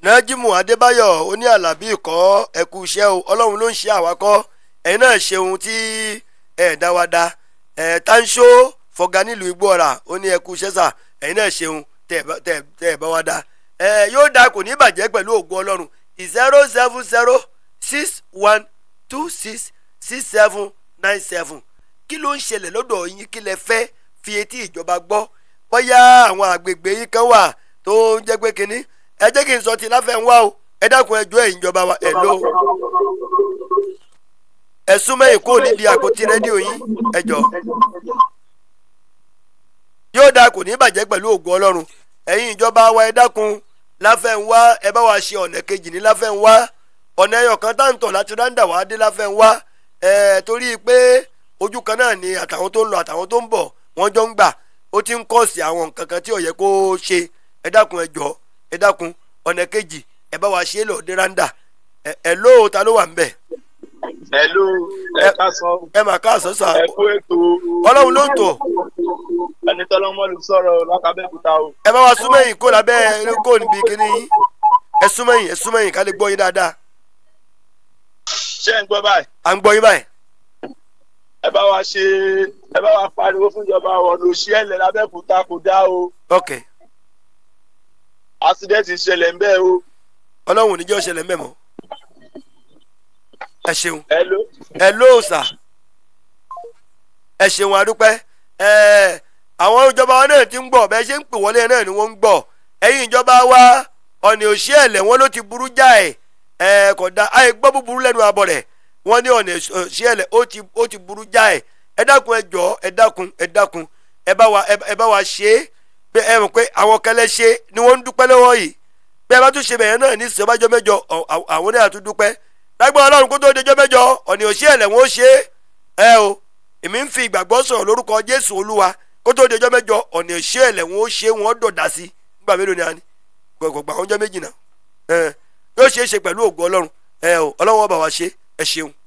nájímù adébáyọ̀ oní àlàbí ìkọ́ ẹ̀kú iṣẹ́ o ọlọ́run ló ń ṣe àwakọ́ ẹ̀yin náà ṣe ohun tí ẹ̀ dá wa dá ẹ̀ tánṣó fọ̀gá nílùú igbó ọ̀rà ó ní ẹ̀kú iṣẹ́ sà ẹ̀yin náà ṣe ohun tẹ́ ẹ̀ bá- tẹ́ ẹ̀- tẹ́ ẹ̀ bá wa dá ẹ̀ yóò dáa kò ní bàjẹ́ pẹ̀lú ògo ọlọ́run zero seven zero six one two six six seven nine seven kí ló ń ṣẹlẹ̀ lọ́dọ̀ yín kí lẹ fẹ́ fi etí ìjọba gbọ́ bóyá àwọn àgbègbè yín kan wà tó ń jẹ́ pé kínní ẹ jẹ́ kí n sọ ti láfẹ́ ń wá o ẹ dákun ẹjọ́ ẹ̀yin ìjọba wa ẹ̀ ló ẹ súnmọ́ èkó nídìí àpótí rédíò yín ẹ jọ yóò dáa kò ní bàjẹ́ pẹ̀lú ògùn ọlọ́run ẹ̀yin ìjọba wa ẹ dákun láfẹ́ ń wá ẹ bá wa ṣe ọ̀nà kejì ní láfẹ́ ń wá ọ̀nà ẹyọ kan táǹtọ̀ láti ráńdà wá dé láfẹ́ ń wá ẹ̀ torí pé ojú kan náà ni àtàwọn tó ń lọ àtàwọn tó ń bọ̀ wọ́n jọ ń gbà ó ti ń kọ́ sí àwọn nǹkan kan tí ó yẹ kó ṣe ẹ dákun ẹ jọ ẹ dákun ọ̀nà kejì ẹ bá wa ṣe é lọ dé ráńdà ẹ ẹ lóò ta ló wà ń bẹ̀ Hello, ẹ ká sọ ẹ mà káàsán sà ẹ kú ètò ọlọ́run ló ń tọ̀ ẹni tọ́lọ́mọ́lù sọ̀rọ̀ lákàbẹ́kúta o. ẹ bá wa súnmọ́yìn kó lábẹ́ kó níbi kíní yín ẹ súnmọ́yìn ẹ súnmọ́yìn ká lè gbọ́ yín dáadáa Ṣé ẹ ń gbọ́ báyìí? à ń gbọ́ yín báyìí Ẹ bá wa ṣe ẹ bá wa pariwo fún ìjọba ọ̀nà òṣìẹ̀lẹ̀ lábẹ́kúta kò dá o. ok Accident ṣẹlẹ̀ ń bẹ́ẹ̀ o. ọlọ́run ò ní jẹ́ ó ṣẹlẹ̀ mẹ́mọ́ ẹ ṣeun Hello. ẹ lóò sà ẹ ṣeun adúpẹ́ ẹ àwọn ìjọba wa náà ti ń gbọ́ bẹ́ẹ̀ ṣe ń pè wọlé náà ni wọ́n ń gbọ́ ẹ̀yin ìjọba wa ọ̀nà òṣìẹ̀lẹ̀ wọn ló ti burú jáì ẹ kò dá àì gbọ́ búburú lẹ́nu abọ́ rẹ̀ wọ́n ní ọ̀nà òṣìẹ̀lẹ̀ ó ti ó ti burú jáì ẹ dákun ẹ jọ ẹ dákun ẹ dákun ẹ bá wa ẹ bá wa ṣe é pé ẹ mọ̀ pé àwọn kẹlẹ́ ṣe ni wọ́n ń dúpẹ́ lọ́wọ́ yìí bí ẹ bá tún ṣe bẹ̀yẹn náà ní ìsọ̀bájọ́ mẹ́jọ ọ̀- ọ̀- àwọn náà tún dúpẹ́ lágbára ọlọ́run kó tó dejọ́ mẹ́jọ ọ̀nì òṣìẹ̀lẹ̀ wọn ó ṣe é ẹ o èmi ń fi ìgbàgbọ́ sọ̀rọ̀ lórúkọ jésù olúwa kó tó dejọ́ mẹ́jọ ọ̀nì òṣìẹ̀lẹ̀ wọn ó ṣe é wọn ó dọ̀dà sí nígbà mélòó ni a ní gbọ̀gbọ̀gbà àwọn ọjọ́ méjì náà ẹ yóò ṣe é ṣe pẹ̀lú ògo ọlọ́run ẹ o ọlọ́run ọba wa ṣe é ẹ ṣeun.